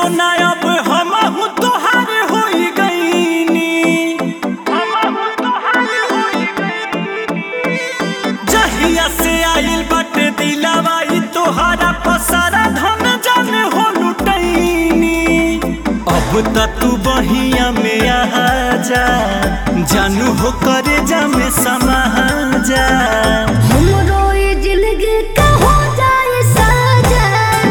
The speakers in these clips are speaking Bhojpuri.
सोना अब हम तोहार होई गईनी जहिया से आइल बाटे दिलावा ई तोहारा पसारा धन जाने हो लुटैनी अब त तू बहिया में आ जा जानू हो करे जा में समा जा हमरो ये जिंदगी का हो जाए साजा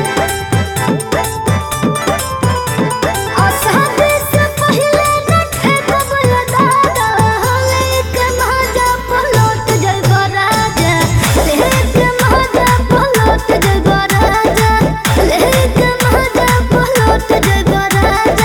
आसादी से पहले न थे कबल दादा लेके महाजा पलट जइबा राजा लेके महाजा पलट जइबा राजा लेके महाजा पलट जइबा राजा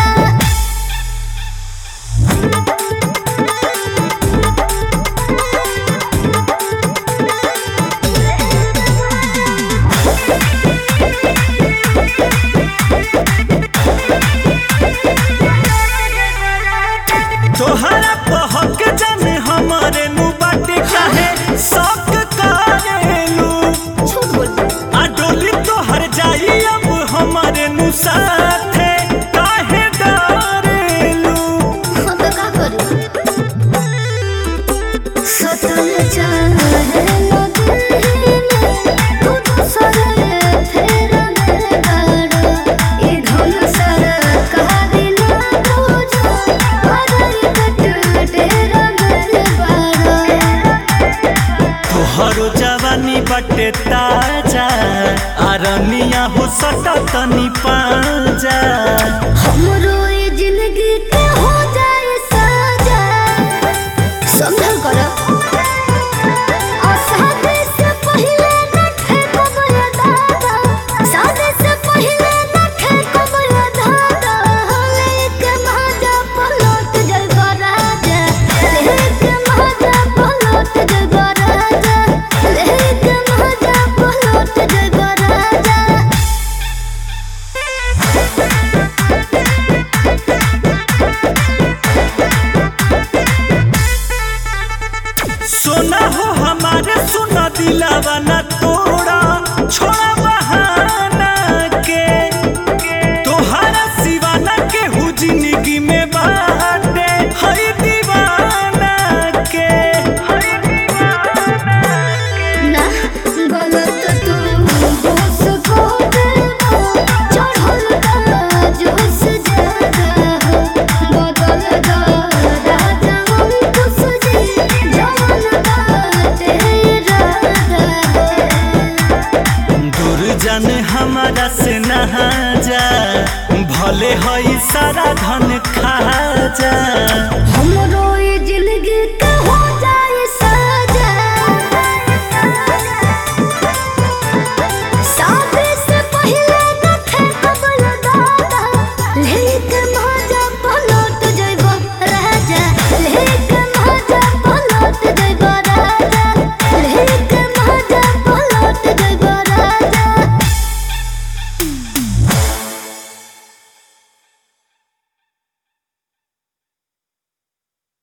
तोहरा बहक जाने हमारे नु बाटे काहे शौक करेलू झूठ बोल आ डोली तोहर जाई अब हमारे नु साथे काहे डरेलू हम तो का करी सतल चाहे लो दिल में तू तो सरे फेर में गाड़ा ये धुन सर कहा दिला तुझो हरई कट डेरा में बाड़ा तोहरो जवानी बाटे ताजा आरनिया हो सटा तनी पाजा हमरो ये जिंदगी के हो जाए साजा समझल कर शादी से पहले न थे कबल दादा शादी से पहले न थे कबल दादा लेके महाजा पलट जइबा राजा लेके महाजा पलट जइबा राजा लेके महाजा पलट जइबा राजा सोना हो हमारे सुना दिलावा ना तोड़ा छोड़ा बहाना के तोहरा सिवाना के हु जिंदगी में बाटे हई दीवाना के ना गलत तू होश को देना चढ़ल का जोश ज्यादा हो बदल दा राजा हम खुश जी जवन बाटे राधा दूर जाने हमारा से नहा जा भले हई सारा धन खा जा हमरो